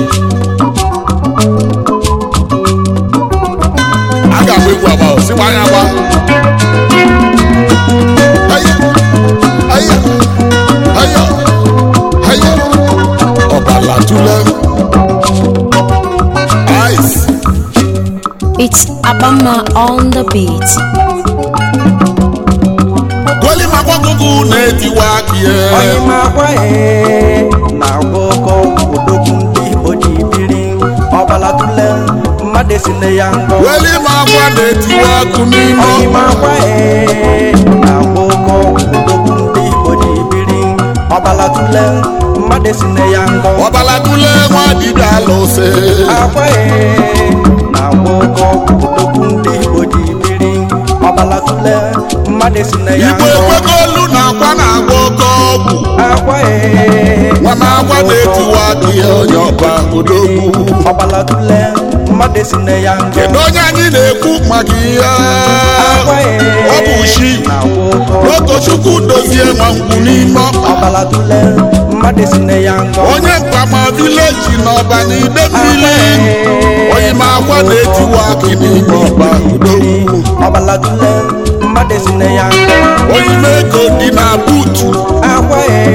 a ga-agba egwu agba o, sikwa anya agba Aya, aya, aya, aya. ọbala tule ice It's Abama on the beat. gweli magwagogo na-etiwa aka onye ya ma akwa ee na-agba ọkọ odogwu ndị igbo ji biri ọbala tule mmadụ esi na ya ngọ gweli magwa na-etiwa akụ n'ime onye ma ọkpa akwa ee na-agba ọkọ odogwu ndị igbo ji biri ọbala tule mmadụ esi na ya ngọ ọbala tule nwa dibịa alụsị akwa ee na-agba ọkọ odogwu ndị igbo ji biri ọbala tule mmadụ esi na ya igbo ngọ ekwego olu na akwa na-agba oke ọgwụ akwa ee nwa na agwa na-etiwa aka ya onye ọba odogwu ọbala tule mmadụ esi na ya ngọ kedu onye anyị na-ekwu maka ihe akwa ee ọ bụ shi na-agba ọkọ n'otochukwu dozie nwa ngwu n'ime ọkpa ọbala tule mmadụ esi na ya ngọ onye mkpama vileji na ọba na ide mmiri onye ma akwa na-etiwa aka n'ime ọba odogwu ọbala tule mmadụ esi na ya ngọ onye ego dị na buutu akwa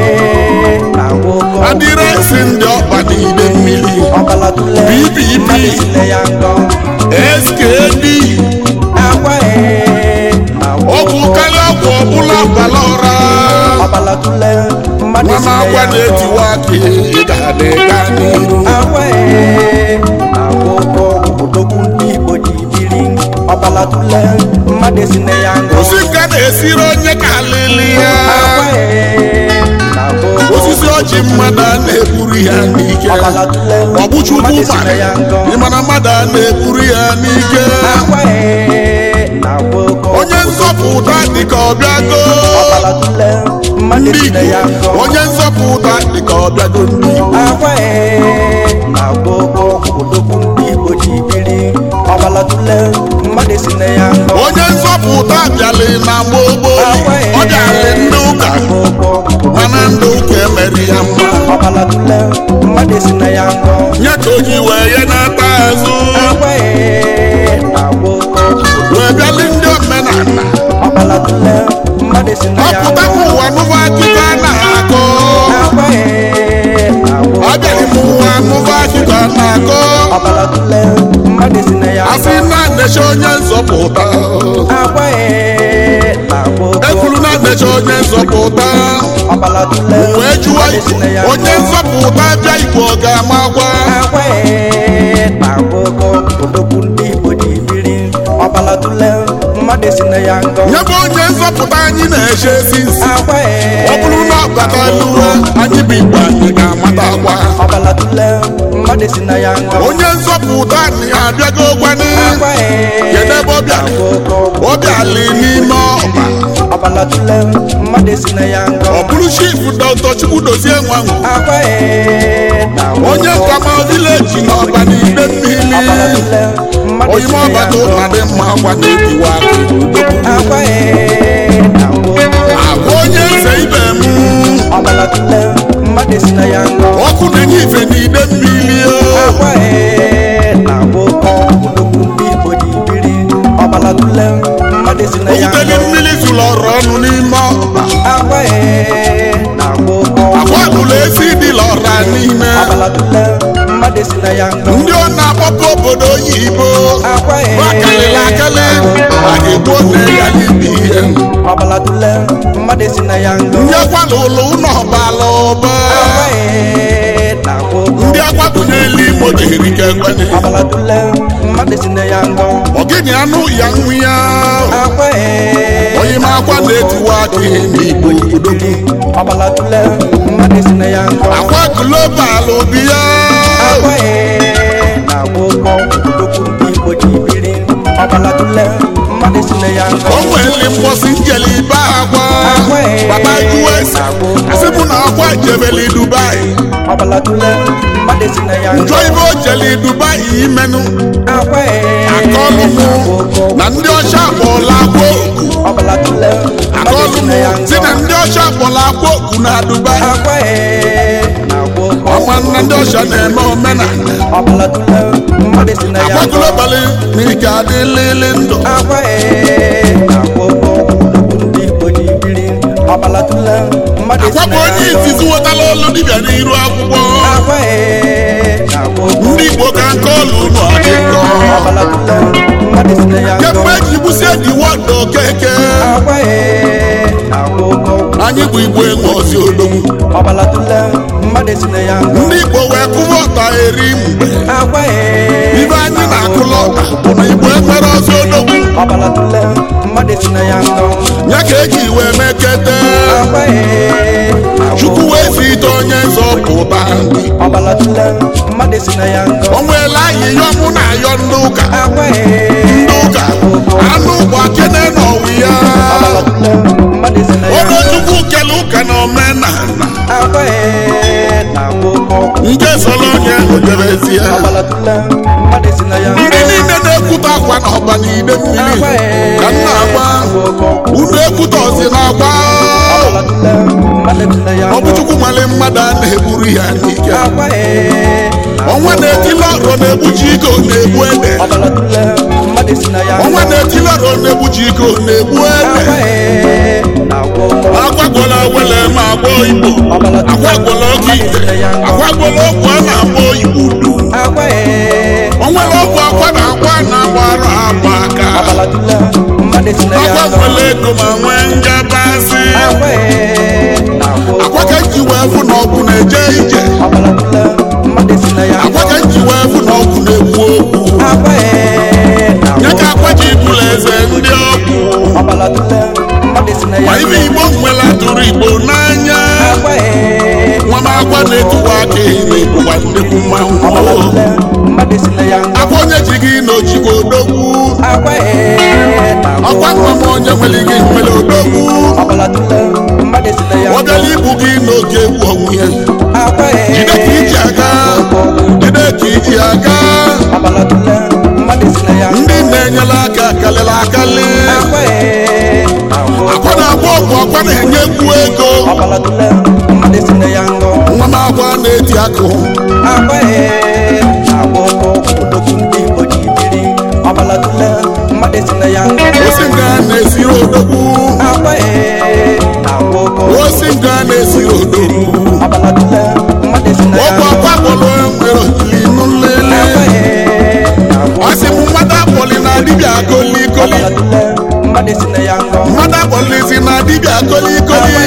ee na-agba ọkọ adịrịsị ndị ọkpa na ide mmiri ọbala tule BBB. mmadụ esi na ya ngọ skd akwa ee na-agba ọgwụ ọkọ karịa ọgwụ ọbụla gbara ọra ọbala tule mmadụ nwa esi ma na agwa ya ngọ na-etiwa aka ị ga-adị gaa n'iru akwa ee na-agba ọkọ odogwu ndị igbo ji biri ọbala tule mmadụ esi na ya ngọ osi nka na-esiri onye ka alili ya akwa ee na-agba ọkọ osisi ọjị mmadụ a na-eburu ya n'ike ọbala tule ọ bụ chukwu mmadụ esi na mara ya ngọ ịmana mmadụ a na-eburu ya n'ike akwa ee na-agba ọkọ onye nzọpụta dịka ọbịago ọbala tule mmadụ ndị esi na ya Igbo ngọ onye nzọpụta dịka ọbịago ndị Igbo akwa ee na-agba ọkọ odogwu ndị igbo ji biri ọbala tule mmadụ esi na ya ngọ onye nzọpụta bịalị na gbogbo akwa ọ bịalị ndị ụka na-agba ọkọ mana ndị ụka emeri ya mma ọbala tule mmadụ esi na ya ngọ nye ka o ji wee ya n'ata azụ akwa ee na-agba ọkọ wee bịalị ndị omenala ọbala tule mmadụ esi na ya ọpụta ngọ ụwa nụba akụkọ a na-akọ akwa ee na-agba ọ bịalị m ụwa nụba akụkọ a na-akọ ọbala tule mmadụ esi na ya asị ngọ na nnecha onye nzọpụta akwa ee na-agba ọkọ ekwuru na nnecha onye nzọpụta ọbala tule wee jụọ mmadụ esi na ya igbo onye ngọ nzọpụta bịa igbo ọ ga-amakwa akwa ee na-agba ọkọ odogwu ndị igbo ji biri ọbala tule mmadụ esi na ya ngọ nye bụ onye nzọpụta anyị na-eche ezi nsị akwa ee ọ bụrụ na ọ bata n'uwe anyị bụ igbo anyị ga-amatakwa ọbala tule mmadụ esi na ya ngọ onye nzọpụta anyị abịago gwani akwa ee kedu ebe ọ bịara na-agba ọkọ ọ bịala n'ime ọkpa ọbala tule mmadụ esi na ya ngọ ọ bụrụ chief dọkịta chukwu dozie nwa ngwu akwa ee na-agba onye ọkọ nkama vileji na ọba n'ide ọbala mmiri tule mmadụ esi oyime na ya ọbata ngọ ụka dị mma akwa na-ebiwa akwa ee na-agba ọkọ agwa onye nze ibe m ọbala tule mmadụ esi na ya ngọ ọkụ na-enye ife n'ide mmiri o. akwa ee na-agba ọkọ odogwu ndị igbo ji biri ọbala tule mmadụ esi na ya Oguteli ngọ mmiri zụrụ ọrụ ọnụ n'ime ọkpa akwa ee na-agba ọkọ akwa gụrụ ezi dị lọra n'ime ọbala tule mmadụ esi na ya ngọ ndị ọ na-akpọpụ obodo oyibo akwa ee akalịla akali a ga-egbu one ya n'ibi ihe ọbala tule mmadụ esi na ya ngọ nyekwala ụlọ ụlọ ọbala ụba akwa ee na-agba ọkọ ndị akwapụnyela imo jiri ka ekwene ọbala tule mmadụ esi na ya ngọ ọgịnị anụ ya nwu ya akwa ee onye ma akwa na-etiwa aka n'igbo odogwu ọbala tule mmadụ esi na ya ngọ akwa global obi ya akwa ee na-agba ụkọ odogwu ndị igbo ji biri ọbala tule mmadụ esi na ya ngọ o nwere mgbọsi njeli ibe akwa Akwa ee. baba us asị mụ na akwa jebeli dubai ọbala tule mmadụ esi na ya ngọ njọ ibe o jeli dubai imenụ akwa ee akọlụ mụ na-agba ụkọ na ndị ọcha akpọla akwa oku ọbala tule mmadụ akọlụ esi mụ na ya si ngọ na ndị ọcha akpọla akwa oku na dubai akwa ee na-agba ụkọ ọma na ndị ọcha na-eme omenala ọbala tụle mmadụ si na ya agbagolo gbalị na ike adịlịlị ndụ akwa ee na-agwọ ọgwụ ndị igbo ji biri ọbala tụle mmadụ si akwapụ na onye ya izizi nwetala olu dibịa n'iru akwụkwọ akwa ee na-agwọ ndị igbo ka nke ọlụ ụlọ adị nkọ ọbala tụle mmadụ si na ya kemgbe eji gbusie diwọdụ okeke akwa ee na-agwọ ọgwụ anyị bụ igbo enwe ozi odogwu ọbala tụle mmadụ si na ya ndị igbo wee kụwa ọta eri mgbe akwa ee ibe anyị na-akụla ọta bụ na igbo enwere ozi odogwu ọbala tụle mmadụ si na ya ngọ ya ka eji wee mekete akwa ee chukwu wee si ite onye nzọpụta ndị ọbala tụle mmadụ si na ya ngọ o nweela ayịyọ mụ na ayọ ndị ụka akwa ee ndị ụka anụ ụgbọ kene n'ọwụ ya ọbala tụle mmadụ si na ya ngọ orochukwu kele ụka na omenala akwa ee na-agwọ ọgwụ nke sọrọ onye odebezie ọbala tụle mmadụ si na ya ngọ ndị niile na-ekwute akwa na ọba n'ide mmiri akwa ee ka m na-agba na-agwọ ọgwụ unu ekwute ọzi na-agba ọbala tụle mmadụ si na ya ọ bụ ngọ chukwu nwale mmadụ a na-egburu ya n'ike akwa ee ọnwa na-etili ọrụ na-egbuchi ike ọ na-egbu ede ọbala tụle mmadụ si na ya ọnwa ngọ na-etili ọrụ na-egbuchi ike ọ na-egbu ede akwa ee na-agwọ ọgwụ agwagwala wele ma agbọ igbo ọbala tụle agwagwala oge mmadụ ite si na ya ngọ agwagwala ọgwụ a na-akpọ igbo du akwa ee onwere ọgwụ akwa na akwa na-agbara agba aka ọbala tụle mmadụ si na ya ngọ agwagwala ego ma nwee njabasị akwa ee na-agwọ ọgwụ akwa ka nji wee fụ na ọgwụ na-eje ije ọbala tụle mmadụ si na ya akwa ngọ ka nji wee fụ na ọgwụ na-ekwu okwu akwa ee ya na-agwọ ka akwa ji bụla eze ndị ọgwụ ọbala tụle mmadụ si na ya ma ngọ ibe igbo nwela tụrụ igbo n'anya akwa ee nwa m akwa na-etuwa aka ime bụkwa nnekwu ọbala mmanwụ tụle mmadụ si na ya ngọ akwa onye ji gị n'ojigbo odogwu akwa ee na-agwọ ọkwa nwa m onye nwere gị nwere odogwu ọbala tụle mmadụ si na ya ọ ngọ bịala ibu gị n'oge egwu ọnwụ ya akwa ee jide ka iji aga jide ka iji aga ọbala tụle mmadụ si na ya ngọ ndị na-enyela aka kalịla akalị akwa ee na-agwọ akwa na-agba ọgwụ akwa na-enyekwu ego ọbala tụle mmadụ si na ya ngọ nwa m akwa na-eti akụ akwa ee na-agwọ odogwu ndị Igbo ji biri ọbala tụle mmadụ si na ya ngọ osi nga na-esiri odogwu akwa ee na-agwọ osi nga na-esiri odogwu ọbala tụle mmadụ si na ya ọgwụ ngọ akwa kpọrọ nwere otili nlele akwa ee na-agwọ ọ sị m mmadụ akpọli na dibịa koli koli ọbala tụle mmadụ si na ya ngọ mmadụ akpọlizi na dibịa koli akwa koli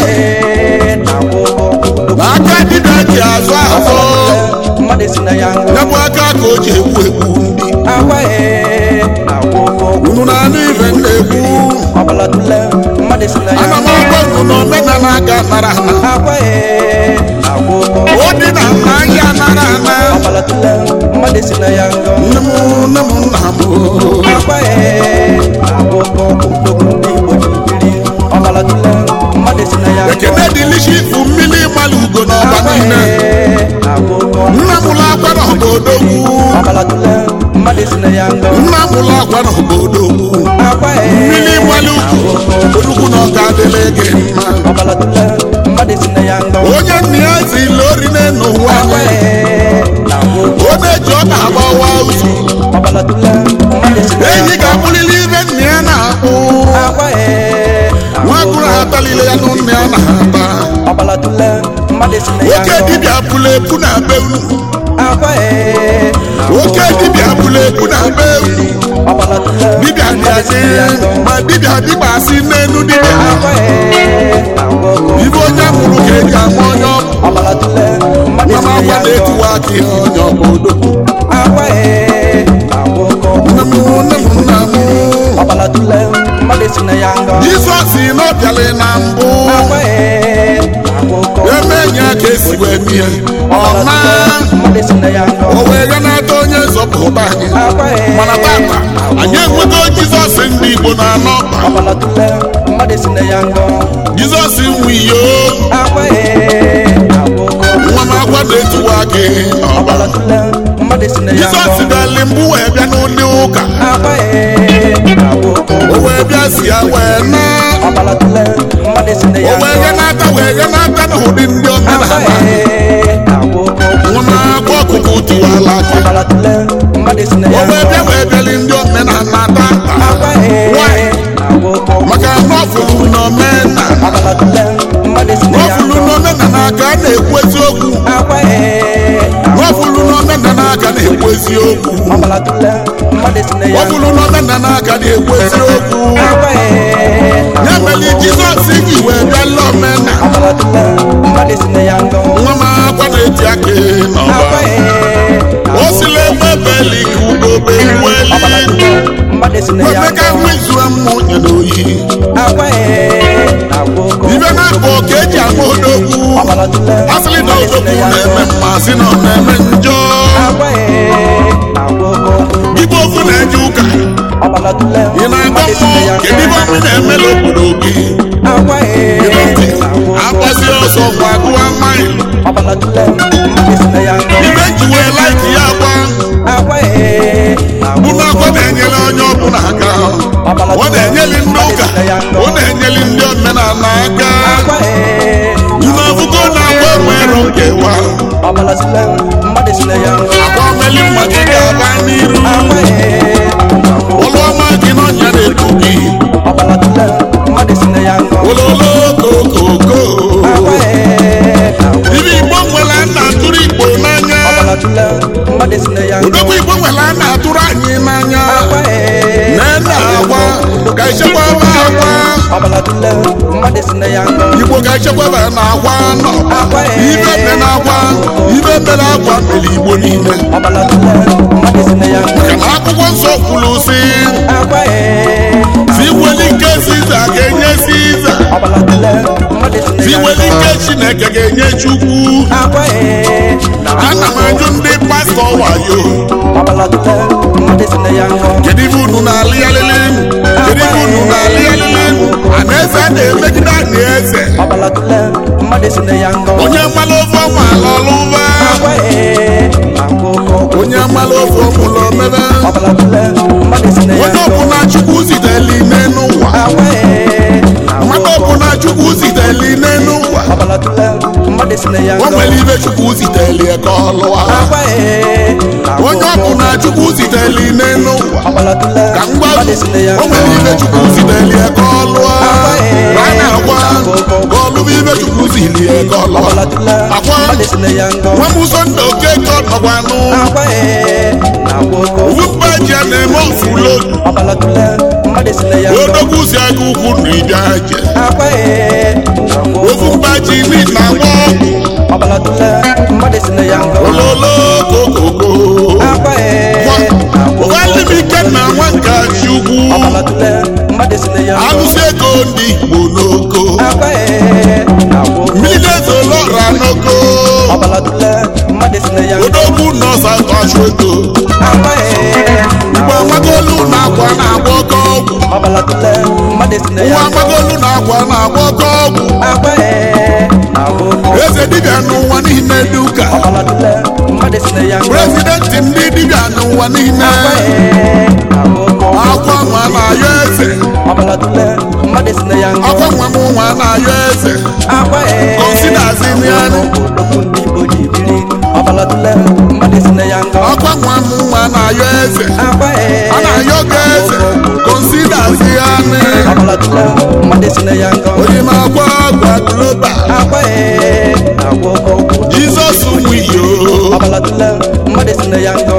ee na-agwọ odogwu na aka dibịa ji azụ azụ mmadụ si na ya ngọ ya bụ aka ka o ji egbu egbu ndị akwa ee na-agwọ unu na-anụ ife m na-ekwu ọbala tụle mmadụ si na ya ana m ngọ agwa unu na omenala aka nara ana akwa ee na-agwọ o dị na nna ahịa nara ana ọbala tụle mmadụ si na ya ngọ nne m nne m nna m akwa ee na-agwọ odogwu ndị Igbo ji biri ọbala tụle mmadụ si na ya ngọ ekene dịlishi ifu mmiri mmalụ ugo n'ọba akwa niile ee na-agwọ nna m ụlọ akwa na obodogwu ọbala tụle mmadụ si na ya ngọ nna m ụlọ akwa na obodogwu akwa ee mmiri mmalụ ugo olugwu na ọka adịla gị mma ọbala tụle mmadụ si na ya ngọ onye nna ya zila orine n'ụwa akwa anyị ee na-agwọ ọ na-eji ọka agbawa ụzọ ọbala tụle mmadụ si na ya enyi ngọ ga-abụrịrị ibe nna ya na-akpụ akwa ee nwa agụrụ atalile ya nụ nna ya na-ata ọbala tụle mmadụ si na ya oke ngọ dibịa pụrụ epu na be unu akwa ee oke dibịa pụrụ epu na be unu ọbala tụle dibịa dị mmadụ si asị na ya ngọ ma dibịa dịgbasị n'elu dibịa akwa ee na-agwọ ibe onye mụrụ ka eji ama onye ọbụ ọbala tụle mmadụ nwa si m na agwa ya ngọ na-etiwa aka ihe onye ọbụdo akwa ee na-agwọ nne m nne m nna m ọbala tụle mmadụ si na ya ngọ jizọs si n'ọbịalị na mbụ akwa ee na-agwọ eme enyi aka esi wee mie ọbala ọma tụle mmadụ si na ya ngọ o wee ganata onye nzọpụta anyị akwa ee mana tata anyị enwego jizọs ndị igbo na anọ ọbala tụle mmadụ si na ya ngọ jizọs nwe iyo akwa ee na-agwọ nwa m agwa na-etiwa gị ọba ọbala tụle mmadụ si na ya jizọs ngọ bịali mbụ wee bịa n'ụdị ụka akwa ee na-agwọ o wee bịa si ya wee na ọbala tụle mmadụ si na o ya wee ngọ ganata wee ganata n'ụdị ndị akwa omenala ee na-agwọ nwa m ala gị ọbalatule mmadụ si na o ya wee bịa wee bịali ndị omenala tata akwa ee na-agwọ oke ọgwụ maka nọfụlụ na omena ọbalatule mmadụ si na ya nọfụlụ na omenala ka a na-ekwu eziokwu akwa ee na-agwọ nọfụlụ na omenala ka na-ekwu eziokwu ọbalatule mmadụ si na ya nọfụlụ na omenala ka na-ekwu eziokwu akwa ee ya mere jizọs ji wee bịala omena ọbalatule mmadụ si na ya ngọ nwa m akwa na-eti aka n'ọba akwa ee o sila ebe beli ka ugobe weli ọbalatule mmadụ si na ya emeka ngọ nwezua mmụ nyere oyi akwa ee na-agwọ oke ọgwụ ibe na-akpọ ka eji ama odogwu ọbalatule asịrị na mmadụ si na odogwu ya na-eme ngọ mma sị na ọ na-eme njọ akwa ee na-agwọ oke ọgwụ igbe ofu na-eje ụka ọbalatule ị na-agba mmadụ si na ya mmụọ kedu ibe ngọ ọmụ na-emela obodo gị akwa ee Gịnị ntị na-agwọ oke agbasi ọsọ ngwa gụwa maịl ọbalatule mmadụ si na ya ngọ ibe njiwe laiki ya agba akwa ee bụ na-agwọ na oke akwa na-enyere onye ọbụla aka ọ na-enyeli ndị ụka ọ na-enyeli ndị omenala aka akwa ee ime ọfụgo na-agba enwero nkewa ọbalatule mmadụ si na ya ngọ agwa omeli mmadụ ga-aba n'iru akwa ee na-agwọ ụlọ ọma gị n'ọnya na-ebu gị ọbalatule mmadụ si na ya ngọ ololo kokoko akwa ee na-agwọ ibe igbo nwere a na-atụrụ igbo n'anya ọbalatule mmadụ si na ya ngọ odogwu igbo nwere a na-atụrụ anyị n'anya akwa ee na-ena agwa ka echekwaba agwa ọbalatule mmadụ si na ya ngọ igbo ka echekwaba na agwa nọ akwa ee ibe mere na agwa ibe mere agwa mere igbo niile ọbalatule mmadụ si na ya ngọ maka na akwụkwọ nsọ kwuru si akwa ee si weli nke siza ga-enye siza ọbalatule mmadụ si na si ya weli ngọ nke chineke ga-enye chukwu akwa ee na ana m ajụ ndị pastọ wayo ọbalatule mmadụ si na ya ngọ kedu ibe unu na-alị alịlị kedu ibe unu na-alị alịlị a na-eze a na-emegide anyị eze ọbalatule mmadụ si na ya ngọ onye mmalụ ofe ọma ala ọlụba akwa ee na-agwọ oke ọgwụ onye mmalụ ofe ọmụlọ mebe ọbalatule mmadụ si na ya onye ngọ ọbụla chukwu ziteli n'elu ụwa akwa ee na-agwọ mmadụ oke ọgwụ ọbụla chukwu ziteli n'elu ụwa ọbalatule mmadụ si na ya o ngọ nwere ibe chukwu ziteli ka ọ lụwa akwa ee na-agwọ onye oke ọgwụ ọbụla chukwu ziteli n'elu ụwa ọbalatule ka m gwa mmadụ si na ya o ngọ nwere ibe chukwu ziteli ka ọ lụwa a na-agwa ka ọ lụba ibe chukwu zili ka ọ lụwa ọbalatule Akwa. mmadụ si na ya ngọ nwa m ụzọ ndị okeke ọnọgwanụ akwa ee na-agwọ oke ọgwụ ofu mba ji a na-eme ofulo ọbalatule mmadụ si na ya ngọ odogwu si aga ukwu na ide aje akwa ee na-agwọ oke ofu ọgwụ mba ji ni na agba ọgwụ ọbalatule mmadụ si na ya ngọ ololo kokoko akwa ee na-agwọ oke nwanne m ọgwụ ike na nwa nke ji ugwu ọbalatule mmadụ si na ya ngọ alụsị ego ndị igbo n'oko akwa ee na-agwọ oke mmiri na-ezolọra n'oko ọbalatule mmadụ si na ya ngọ odogwu nọsa tọchụ ego akwa ee mgbe amagolu na akwa na-agba oke ọgwụ ọbalatule mmadụ si na nwa ya ngọ amagolu na akwa na-agba oke ọgwụ akwa ee na-agwọ oke ọgwụ eze dibịa n'ụwa niile dị ụka ọbalatule mmadụ si na ya ngọ prezidenti ndị dibịa n'ụwa niile akwa ee na-agwọ oke ọgwụ akwa nwa na-ayọ eze ọbalatule mmadụ si na ya ngọ akwa nwa m nwa na-ayọ eze akwa ee Considers in the end. okwu ndị Igbo ji biri ọbalatule mmadụ si na ya ngọ akwa nwa m nwa na-ayọ eze akwa ee a na-ayọ gị eze konsidazi ya nị ọbalatule mmadụ si na ya ngọ onye m akwa agwa global akwa ee na-agwọ oke ọgwụ jizọs nwiyo ọbalatule mmadụ si na ya ngọ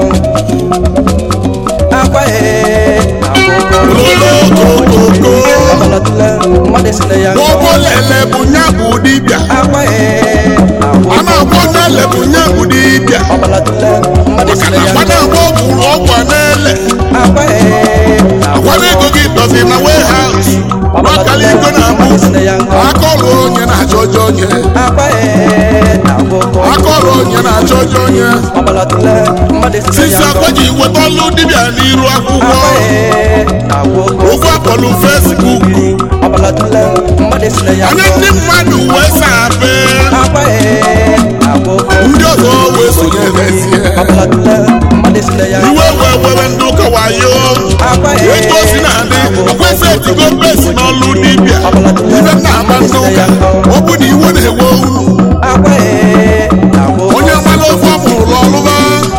akwa ee na-agwọ oke ọgwụ ololokokoko ọbalatule mmadụ si na ya ngọ ụgbọ lele bụ nya bụ dibịa akwa ee na-agwọ a na-agwọ n'ele bụ nya bụ dibịa ọbalatule mmadụ si maka na na ya agwa ngọ na-agba ọgwụ ọgwa n'ele akwa ee na-agwọ agwa ego gị dọzi na warehouse n'ọkala ego na-abụ mmadụ si na ya ngọ akọrụ onye na-achọ ọjọ onye akwa ee na-agwọ oke ọgwụ akọrụ onye na-achọ ọjọ onye ọbalatule mmadụ si na sisi ya ngọ akwa ji weta ọlụ dibịa n'iru akwụkwọ akwa ee na-agwọ oke ọgwụ ofu akpọlụ fesbuk ọbalatule mmadụ si na ya anya ngọ ndị mmadụ wee sape akwa ee na-agwọ oke ọgwụ ndị ọzọ wee sonyerezie ọbalatule mmadụ si na ya ngọ iwe wee were ndị ụka wayo akwa ee etu o si na-adị kwesị etigo besi n'ọlụ dibịa ibe na-agba ndị ụka ọ bụ na iwe na-ewe unu akwa ee na-agwọ oke onye nwere ofe ọ mụrụ ọlụba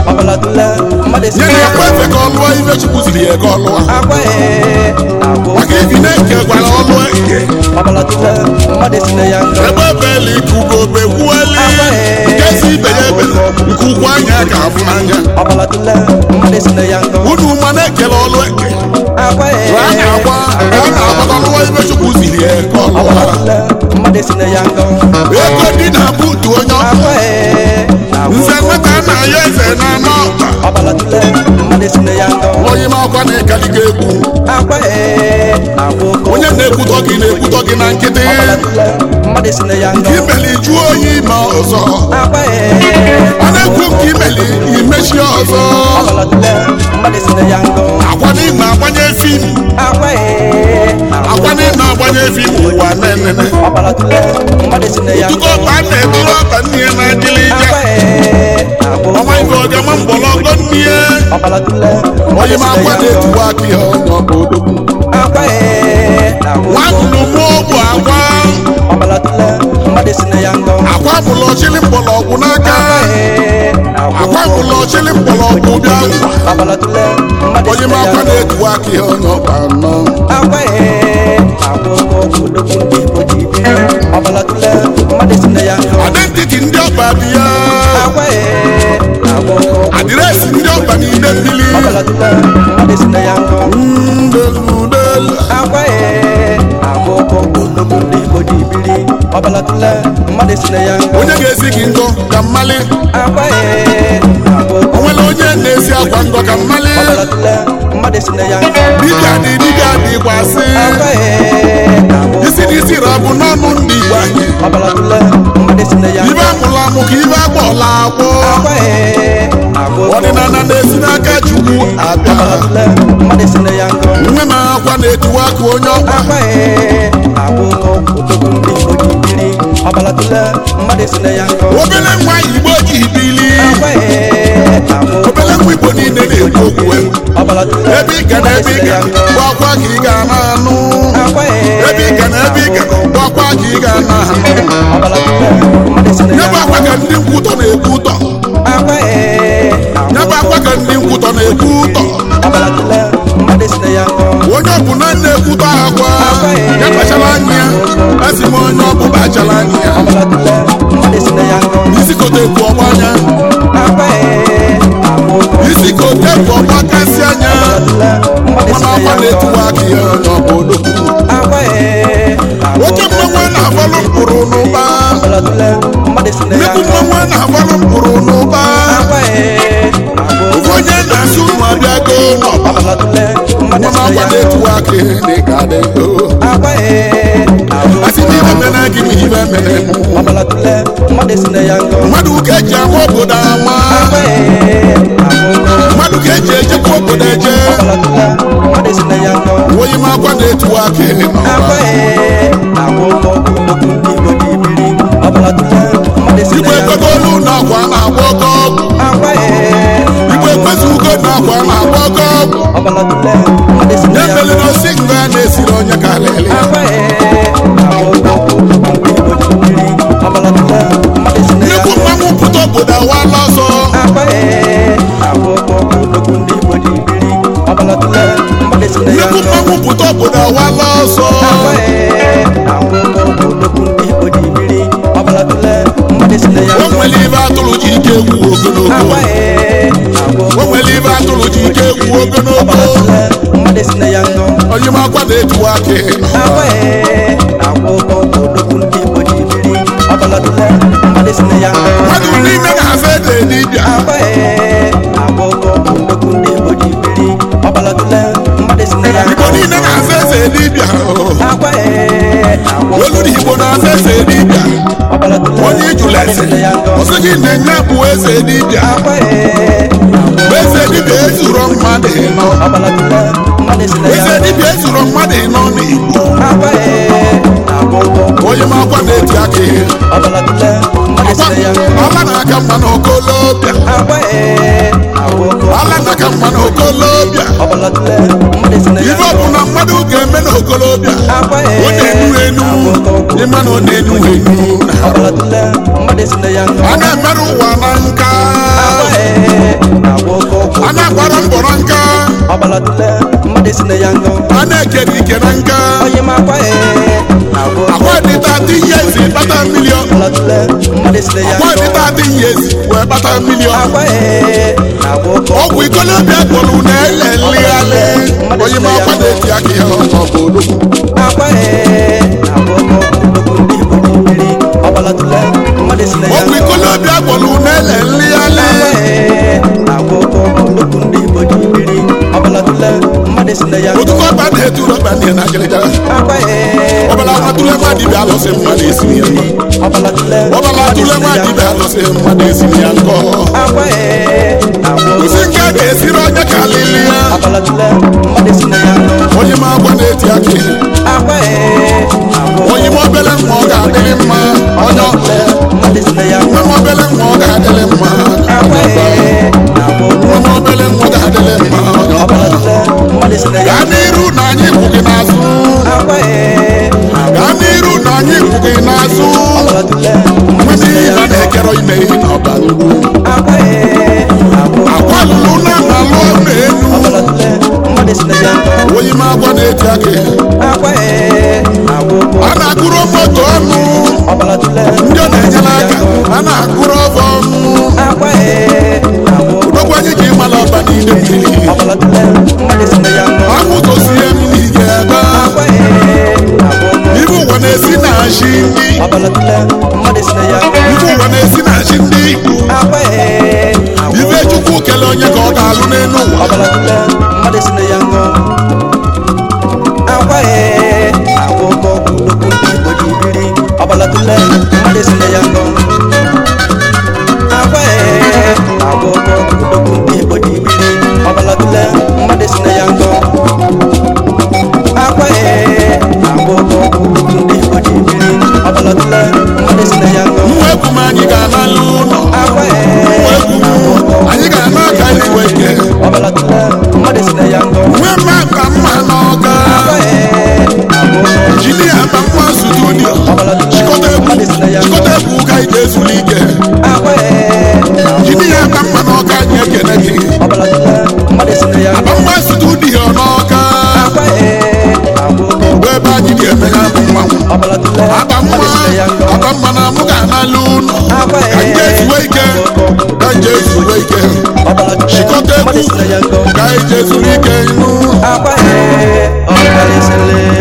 ọbalatule mmadụ esi nye na na ya ekwe efe ka ọ lụọ ife chukwu ziri ya ka ọ lụọ akwa ee na-agwọ maka ibi na-eke gwara ọ lụọ ike ọbalatule mmadụ esi na ya nga ebe beli ikugo begbueli nke si ibe ya ebe nke ukwu anya ka afụ n'anya ọbalatule mmadụ esi na ya nga unu ma na-ekele ọlụ eke akwa ee a na-agwa a na-agbata lụọ ife chukwu ziri ya ka ọ lụọ ọbalatule mmadụ esi na ya nga ego dị na buutu onye ọkụ akwa ee na-agwọ nze nweta na ya eze na anọ ọbalatule mmadụ esi na ya nga onye ma ọkwa na-ekaliga egwu akwa ee na-agwọ onye na-ekwutọ gị na-ekwutọ gị na nkịtị ọbalatule mmadụ esi na ya nga nke imeli jụọ oyi ma ọzọ akwa ee ọ na-ekwu nke imeli imechi ọzọ ọbalatule mmadụ esi na ya nga akwa na ịma agbanye fim akwa ee na-agwọ akwa na ịma agbanye fim ụwa nenene ọbalatule mmadụ esi na ya nga tuko ọba na-eturu ọba nne ya na-adịrị ije akwa ee na-agwọ ọma ife ọgama mgbọlọgọ nne ya ọbalatule onye ma akwa na-etuwa aka ya onye ọba odogwu akwa ee na-agwọ nwannụ mụ bụ akwa ọbalatule mmadụ esi na ya nga akwa bụlụ ọchịlị mgbọlọgwụ n'aka ee na-agwọ akwa bụlụ ọchịlị mgbọlọgwụ bịa ngwa ọbalatule mmadụ onye esi ma na ya akwa nga na-etuwa aka ya onye ọba nọ akwa ee na-agwọ ọgwụ odogwu ndị Igbo ji biri ọbalatule mmadụ esi na ya nga identiti ndị ọba dị ya akwa ee na-agwọ ọgwụ adịresị ndị ọba n'ide mmiri ọbalatule mmadụ esi na ya nga ndoludelu akwa ee na-agwọ ọgwụ odogwu ndị Igbo ji biri ọbalatule mmadụ esi na ya nga onye ga-esi gị ngọ ka mmali akwa ee na-agwọ o nwere onye na-esi akwa ngọ ka mmali ọbalatule mmadụ esi na ya nga dibịa dị dibịa dị gbasị akwa ee na-agwọ isi n'isi rabụ n'ọnụ ndị igbo anyị ọbalatule mmadụ esi na ya ibe nga amụrụ amụ ka ibe agbọọla agbọ akwa ee na-agwọ ọdịnala na-esi n'aka chukwu abịa ọbalatule mmadụ esi na ya nga nwe m akwa na-etuwa aka onye ọkwa akwa ee na-agwọ odogwu ndị Igbo ji biri ọbalatule mmadụ esi na ya nga obele nwa igbo ji bili akwa ee na-agwọ obele nwa igbo niile na-ekwu okwu ọbalatule ebe ị ga na ebe ị ga bụ akwa ka ị ga na-anụ akwa ee ebe ị ga na ebe ị ga bụ akwa ka ị ga na-anụ ọbalatule mmadụ esi na nye ya bụ akwa ka ndị nkwutọ na-ekwu ụtọ akwa ee nye bụ akwa ka ndị nkwutọ na-ekwu ụtọ ọbalatule mmadụ esi na ya nga onye ọbụla na-ekwutọ akwa ya kpachara anya ya asị m onye ọbụla kpachara anya ya ọbalatule mmadụ esi na ya nga isi kote ekwu ọgba anya akwa ee na-agwọ isi kote ekwu ọgba kasị anya ọbalatule mmadụ esi mana na akwa ya nga na-etuwa aka ya onye ọbụ odogwu akwa ee oche mmanwụ na-agbalụ mkpụrụ n'ụba ọbalatule mmadụ esi na ya nnukwu nga mmanwụ na-agbalụ mkpụrụ n'ụba akwa ee na-agwọ ofu onye na-asụ ụmụ abịago n'ọba ọbalatule mmadụ mana esi na akwa ya nga na-etuwa aka ya dị ka dị ndo akwa ee na-agwọ asị m ibe mene gị ma ibe mene mụ ọbalatule mmadụ esi na ya nga mmadụ ka eji ama obodo ama akwa ee na-agwọ mmadụ ka eji ejekwa obodo eje ọbalatule mmadụ esi na ya nga onye m akwa na-etuwa aka ya n'ọba akwa ee na-agwọ ọgwụ odogwu ndị Igbo ji biri ọbalatule mmadụ esi na igwe ya nga ekwego olu na akwa na-agba ọkọ ọgwụ akwa ee igwe ekwezi ugo na akwa na-agba ọkọ ọgwụ ọbalatule mmadụ esi na ya ya mere nga na osi nga na-esiri onye ka alịlị akwa ee na-agwọ ọgwụ odogwu ndị Igbo ji biri ọbalatule mmadụ esi na ya nnukwu nga mmanwụ pụta obodo awala ọsọ akwa ee na-agwọ ọgwụ odogwu ndị Igbo ji biri ọbalatule mmadụ esi na ya nnukwu nga mmanwụ pụta obodo awala ọsọ akwa ee na-agwọ ọgwụ odogwu ndị Igbo ji biri ọbalatule mmadụ esi na ya o nga nwere ibe atụrụ ji ike egwu ogologo akwa ee na-agwọ o nwere ibe atụrụ ji ike egwu ogologo ọbalatule mmadụ esi na ya nga onye m akwa na-etuwa aka ya akwa n'ọba ee na-agwọ ọgwụ odogwu ndị Igbo ji biri ọbalatule mmadụ esi na ya nga mmadụ niile na-asa ede dibịa akwa ee na-agwọ ọgwụ odogwu ndị Igbo ji biri ọbalatule mmadụ esi na ya igbo nga niile na-asa eze dibịa akwa ee na-agwọ olu igbo na-asa eze dibịa ọbalatule onye ijula mmadụ eze esi na ya nga ọsị gị na-enye bụ eze dibịa akwa ee bụ eze dibịa ezuro mmadụ ịnọ ọbalatule mmadụ esi na ya eze nga dibịa ezuro mmadụ ịnọ n'igbo akwa ee na-agwọ ọgwụ onye m akwa na-eti aka ihe ọbalatule mmadụ esi na ya nga ala na-aka mma n'okolobịa akwa ee na-agwọ ọgwụ ala na-aka mma n'okolobịa ọbalatule mmadụ esi na ya ife nga ọbụla mmadụ ga-eme n'okolobịa akwa ọ na-enu ee enu na-agwọ ọgwụ ịma na ọ na-enu enu ọbalatule mmadụ esi na ya nga a na-emerụ ụwa na nka akwa ee na-agwọ ọgwụ ọbala tule mmadụ si na ya ngọ a na-ekere ike na nka onye ma akwa ee na-agwọ akwa dị tati yezi kpata milion ọbala tule mmadụ si na ya akwa dị ngọ tati yezi wee kpata milion akwa ee na-agwọ oke ọgwụ ikolobịa gwọrụ na-ele nligharị onye ma akwa na-eti aka ya ọ bụ odogwu akwa ee na-agwọ oke okwu ndị igbo ji biri ọbala tule mmadụ si na ya ọgwụ ngọ ikolobịa gwọrụ na-ele nligharị na-agwọ oke okwu ndị igbo ji biri ọbala tule mmadụ si na ya ngọ otutu ọba na-etu rọba n'ihe na agịrịga akwa ee ọbala nwatụle nwa dibịa alụsị mmadụ esi ya ọbala tule ọbala tụle nwa dibịa alụsị mmadụ esi ya nkọ akwa ee na-agwọ oke osi nke a ga-esiri onye ka alili ya ọbala tule mmadụ si na ya ngọ onye ma agwa na-eti aka ya akwa ee na-agwọ onye ma obele mma ọ ga-adịrị mma onye ọ- mmadụ si na ya ngọ nwa ma obele mma ọ ga-adịrị mma akwa ee na-agwọ oke nwa ma obele mma ọ ga-adịrị mma onye ọ- ọbala tule mmadụ si na ya gaa n'iru na anyị kwụ gị n'azụ akwa ee gaa n'iru na anyị kwụ gị n'azụ ọbala tule mmadụ si nwere na ya ihe na-ekere ime ihe na ọba uru akwa ee na-agwọ akwa lụrụ na ma lụọ n'elu ọbala tule mmadụ si na ya ngọ onye ma agwa na-eti aka ya akwa ee na-agwọ oke a na-agụrụ moto ọnụ ọbala tule ndị ọ na-enyere aka a na-agụrụ ọbọ ọnụ akwa ee na-agwọ oke odogwu anyị ji ịmala ọba n'ide mmiri ọbala tule mmadụ si na ya ngọ ahụtosie mmiri ga-ebe akwa ee na-agwọ oke ibe ụwa na-esi na achị ndị ọbala tule mmadụ si na ya ngọ ibe ụwa na-esi na achị ndị igbo akwa ee na-agwọ ibe chukwu kele onye ka ọ ga-alụ n'elu ụwa ọbala tule mmadụ si na ya ngọ akwa ee na-agwọ oke ọgwụ nnukwu ndị igbo ji biri ọbala tule mmadụ si na ya ngọ akwa ee na-agwọ oke ọgwụ nnukwu ndị igbo ji biri ọbala tule mmadụ si na ya ngọ akwa ee na-agwọ oke ọgwụ nnukwu ndị igbo ji biri ọbala tule mmadụ si na ya ngọ nwa egwu m anyị ga-analụ ụlọ akwa nwa ee egwu m anyị ga-ana aka iwe ike ọbala tule mmadụ si na ya ngọ nwe mma ka mma n'ọga akwa ee na-agwọ oke ọgwụ injinia ma mma studio chịkọta egwu chịkọta egwu ka anyị ga-ezuru ike akwa ee na-agwọ injinia ma mma n'ọga anyị ekene gị ọbala tule mmadụ si na ya ngọ ma mma studio n'ọga akwa ee na-agwọ oke ọgwụ bụ ebe anyị ga-eme ya bụ mmanwụ ọbala tule aba mma mmadụ si na ya ngọ aba mma na mụ ga-analụ ụlọ akwa ka nje ee ezuwe ike ka nje ezuwe ike ọbala tule chịkọta mmadụ egwu si na ya ngọ ka anyị je zuru ike nụ akwa ee ọ karịsịrị